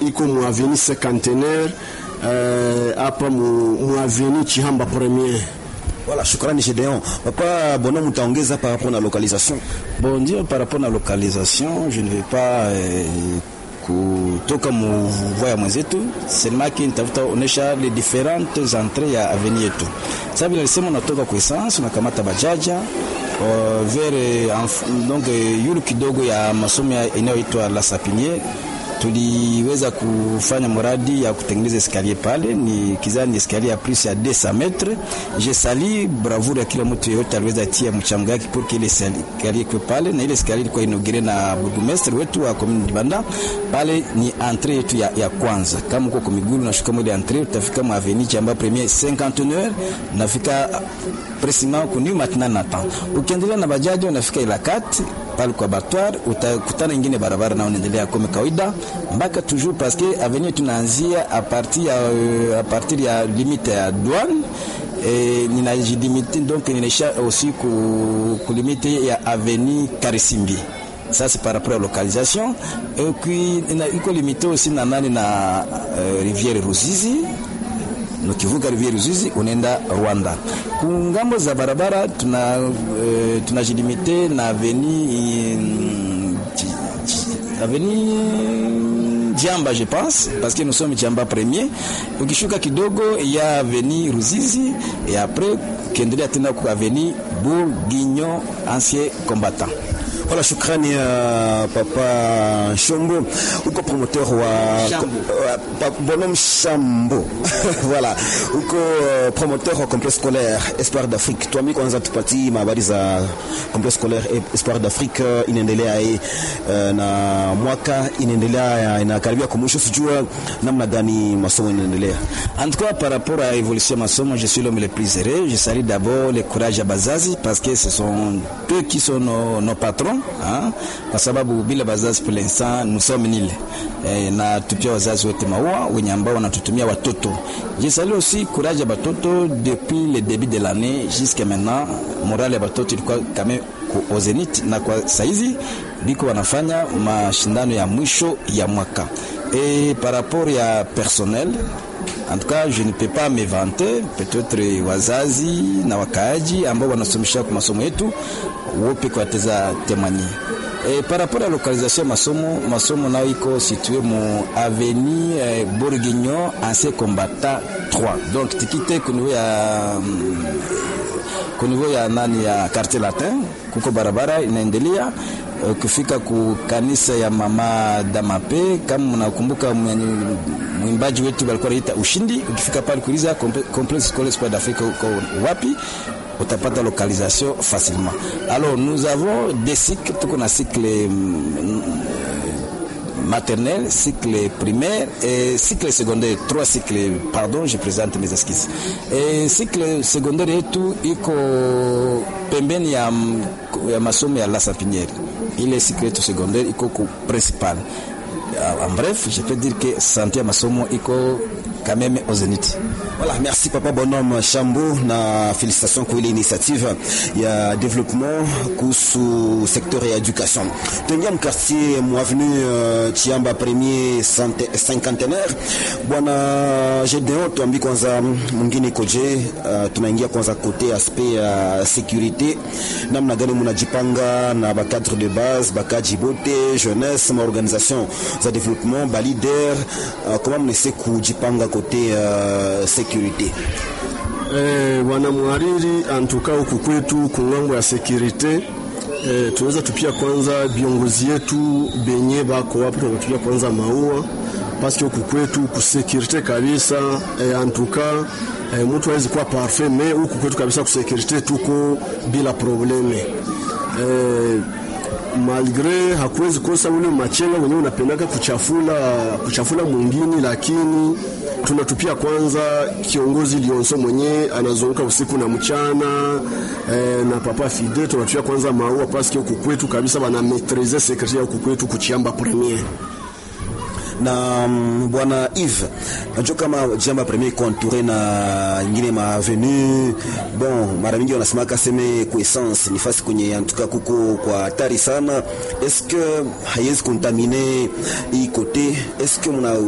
iko mu avenue cinquantenaire hapa uh, mu, mu avenue Chihamba premier. Voilà, shukrani Gedeon. Papa Bonhomme mtaongeza par rapport na localisation. Bon, ndio par rapport na localisation, je ne vais pas eh, kutoka muvua ya mwenzetu selemaki nitafuta onesha les différentes entrées ya avenue yetu. Sasa vile alisema unatoka kwa essence unakamata bajaja uh, vers donc yulu kidogo ya masomo inayoitwa La Sapiniere tuliweza kufanya mradi ya kutengeneza eskalier pale, ni kizani eskalier ya plus ya 200 metre. Je sali bravura ya kila mtu yote aliweza tia mchango yake pour que ile eskalier kwa pale, na ile eskalier ilikuwa inaugire na burgomestre wetu wa commune Dibanda. Pale ni entrée yetu ya, ya kwanza. Kama uko kwa miguu unashuka mwele entrée, utafika mu avenue Chamba premier 51 nafika precisement ku new maintenant natan. Ukiendelea na bajaji unafika Ilakat pale kwa batwar, utakutana ingine barabara na unaendelea kama kawaida mpaka toujours parce que avenue tunaanzia a partir ya a partir ya limite ya douane et ninajilimite donc ninaisha aussi ku, ku limite ya avenue Karisimbi ça c'est par rapport à localisation et puis iko limité aussi na nani na uh, rivière Ruzizi ukivuka rivière Ruzizi unaenda Rwanda. Kungambo za barabara tuna uh, tunajilimite na avenue uh, avenue Jamba je pense parce que nous sommes Jamba premier. Ukishuka kidogo ya avenue Ruzizi et après ukiendelea tena kwa avenue Bourguignon ancien combattant. Voilà, shukrani ya uh, Papa Shombo, uko promoteur wa Shambo. uh, Bonhomme Shambo voilà, uko uh, promoteur wa complexe scolaire Espoir d'Afrique. Tuambie kwanza, tupatie habari za complexe scolaire Espoir d'Afrique uh, inaendelea uh, na mwaka inaendelea inakaribia kumwisho, sijua namna gani masomo inaendelea. En tout cas, par rapport à l'évolution de masomo, je suis l'homme le plus heureux. Je salue d'abord le courage à Bazazi parce que ce sont eux qui sont nos, nos patrons hein? Kwa sababu bila bazazi pour l'instant nous sommes nil e, na tupia wazazi wote maua wenye ambao wanatutumia watoto. Je salue aussi courage ya batoto depuis le début de l'année jusqu'à maintenant, morale ya batoto ilikuwa kame au zenith, na kwa saizi biko wanafanya mashindano ya mwisho ya mwaka et par rapport ya personnel en tout cas je ne peux pas me vanter peut-être wazazi na wakaaji ambao wanasomesha kwa masomo yetu wope kwa teza temani e, par rapport à localisation masomo masomo nao iko situé mu avenue eh, Bourguignon ancien combattant 3 donc tikite ku niveau ya ku niveau ya nani ya quartier latin kuko barabara inaendelea ukifika ku kanisa ya mama Damape, kama mnakumbuka mwimbaji wetu walikuwa anaita Ushindi, ukifika pale kuuliza complexe scolaire Espoir d'Afrique uko wapi, utapata localisation facilement. Alors nous avons des cycles, tuko na cycle maternelle, cycle primaire et cycle secondaire. Trois cycles, pardon, je présente mes esquisses. Et cycle secondaire yetu iko pembeni ya, ya masomo ya La Sapiniere. Ile cycle yetu secondaire iko ku principal. En bref, je peux dire que santé ya masomo iko quand même au zénith. Voilà, merci Papa Bonhomme Chambo na félicitations kwa ile initiative ya développement kuhusu secteur ya education. Tuingia mkartier mwavenu uh, Chiamba premier cinquantenaire. Bwana Gedeon, tuambi kwanza mwingine koje, uh, tunaingia kwanza kote aspect ya uh, sécurité, namna gani mnajipanga na ba cadre de base, bakaji bote, jeunesse, ma organisation za développement, ba leader, uh, comment mnese kujipanga kote uh, sécurité Eh, bwana mhariri antuka huku kwetu kungambo ya sekurite eh, tunaweza tupia kwanza viongozi yetu benye bako wapo, tunatupia kwanza maua paske huku kwetu kusekirite kabisa eh, antuka eh, mtu hawezi kuwa parfait me huku kwetu kabisa kusekirite tuko bila probleme eh, malgre hakuwezi kosa ule machenga wenyewe unapendaka kuchafula kuchafula mwingine, lakini tunatupia kwanza kiongozi Lionso mwenye anazunguka usiku na mchana eh, na papa Fide tunatupia kwanza maua paske huku kwetu kabisa bana maitrize secretary huku kwetu kuchiamba premier na um, bwana Yves, najua kama jamba premier iko entouré na ingine ma avenue bon, mara mingi wanasema kaseme ku essence ni fasi kwenye antuka kuko kwa hatari sana. Est-ce que haiwezi contaminer hii kote? Est-ce que muna